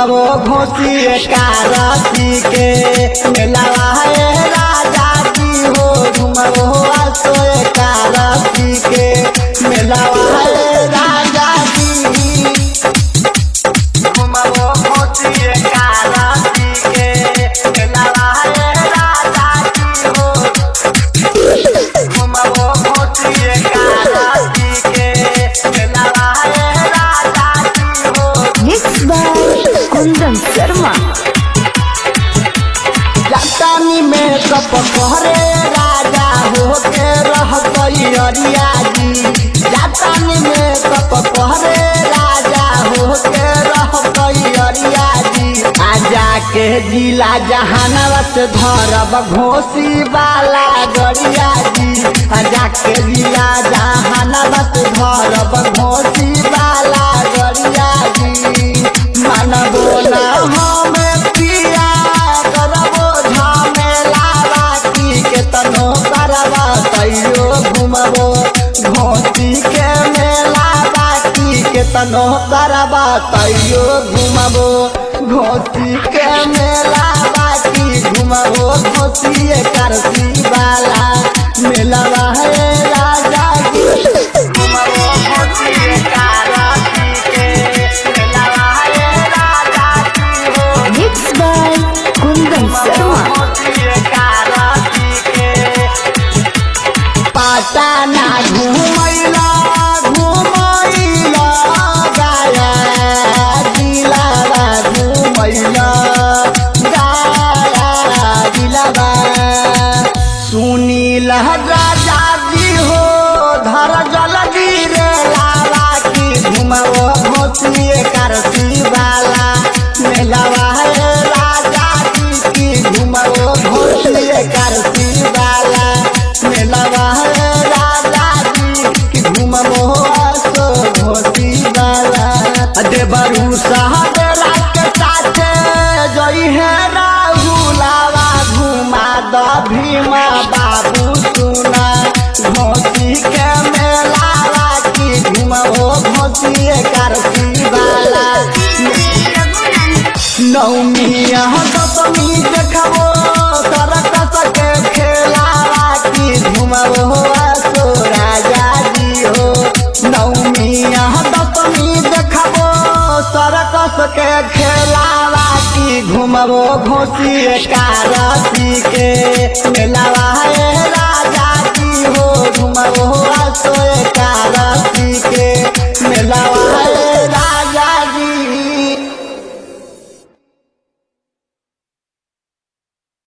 घुमबो घोसी कारती के मेलावा है राजा जी हो घुमबो आसो कारती के मेलावा है राजा जी घुमबो घोसी कारती के मेलावा है राजा जी हो घुमबो घोसी कारती के मेलावा है राजा जी हो Mixed by Kundan Sharma. जातानी में कप कहरे राजा हो के रह गई अरिया जी जातानी में कप कहरे राजा हो के रह गई अरिया जी आजा के जिला जहानावत धरब घोसी वाला गरिया जी आजा के जिला जहानावत धरब घोसी वाला गरिया जी मानबो ना हमें पिया करबो झमेला बाकी के तनो करबा तैयो घुमबो घोसी के मेला बाकी के तनो करबा तैयो घुमबो घोसी के मेला बाकी घुमबो घोसी करसी वाला मेला है राजा जी घुमबो घोसी कारती के मेला है राजा जी हो Mixed by Kundan Sharma. Patna घुमैला घुमैला गाया दिलावा घुमैला गाया दिलावा सुनील राजा जी हो धर जल गिरे लावा की घुमो घोटिए करती वाला मेलावा है राजा जी की घुमो घोटिए करती वाला मेलावा है राजा जी की घुमो सो घोटी वाला देवरू साहब के साथे जई है राहुलावा घुमा द भीमा बाबू सुना घोसी के मेलावा की घुमो घोसी करती वाला नौमिया दशमी देखबो सरकस के खेलावा की घुमबो सो राजा जी हो नौमिया दशमी देखबो सरकस के खेलावा की घुमबो घोसी कारती के मेलावा